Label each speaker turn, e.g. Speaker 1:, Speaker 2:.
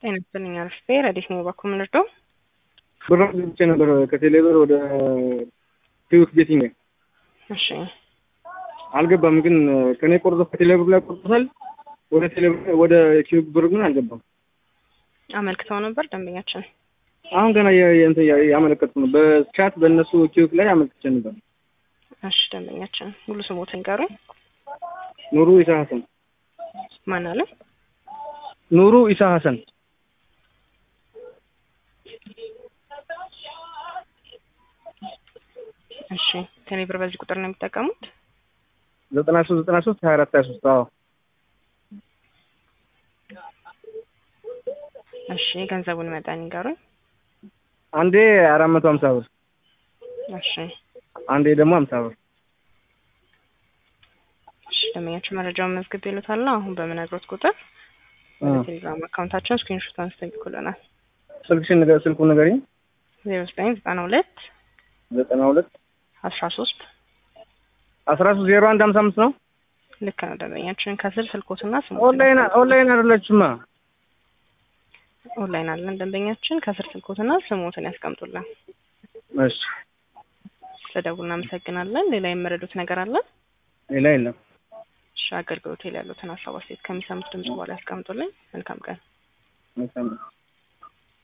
Speaker 1: ጤና ይስጥልኝ አርፌ ረዲት ነው ባኩ ምንርዶ
Speaker 2: ብር ብቻ ነበር ከቴሌብር ወደ ኪዩክ ቤቲንግ
Speaker 1: እሺ
Speaker 2: አልገባም። ግን ከኔ ቆርጦ ከቴሌብር ላይ ቆርጦታል። ወደ ቴሌብር ወደ ኪዩክ ብር ግን አልገባም።
Speaker 1: አመልክተው ነበር ደንበኛችን።
Speaker 2: አሁን ገና እንትን ያመለከቱ ነው። በቻት በእነሱ ኪዩክ ላይ አመልክቼ ነበር።
Speaker 1: እሺ ደንበኛችን ሙሉ ስሞትን ንገሩኝ።
Speaker 2: ኑሩ ኢሳ ሀሰን።
Speaker 1: ማን አለ?
Speaker 2: ኑሩ ኢሳ ሀሰን።
Speaker 1: እሺ ቴሌብር በዚህ ቁጥር ነው የሚጠቀሙት?
Speaker 2: ዘጠና ሶስት ዘጠና ሶስት ሀያ አራት ሀያ ሶስት አዎ
Speaker 1: እሺ የገንዘቡን መጠን ይንገሩኝ።
Speaker 2: አንዴ አራት መቶ ሀምሳ ብር
Speaker 1: እሺ
Speaker 2: አንዴ ደግሞ ሀምሳ ብር
Speaker 1: እሺ ደንበኛችን መረጃውን መዝግብ ይሉታል። አሁን በምነግሮት ቁጥር ወደ ቴሌግራም አካውንታችን ስክሪንሾት አንስተው ይልኩልናል።
Speaker 2: ስልክሽን ንገ ስልኩ ንገሪኝ።
Speaker 1: ዜሮ ዘጠኝ ዘጠና ሁለት
Speaker 2: ዘጠና ሁለት
Speaker 1: አስራ ሶስት
Speaker 2: አስራ ሶስት ዜሮ አንድ ሀምሳ አምስት ነው።
Speaker 1: ልክ ነው ደንበኛችን። ከስር ስልኮትና ስሙ
Speaker 2: ኦንላይን ኦንላይን አይደለችማ።
Speaker 1: ኦንላይን አለን ደንበኛችን። ከስር ስልኮትና ስሞትን ያስቀምጡልን።
Speaker 2: እሺ
Speaker 1: ስለደውል እናመሰግናለን። ሌላ የመረዱት ነገር አለ?
Speaker 2: ሌላ የለም።
Speaker 1: እሺ አገልግሎት ላይ ያሉትን ሀሳብ አስተያየት ከሚሰሙት ድምጽ በኋላ ያስቀምጡልኝ። መልካም ቀን።
Speaker 2: መልካም ነው።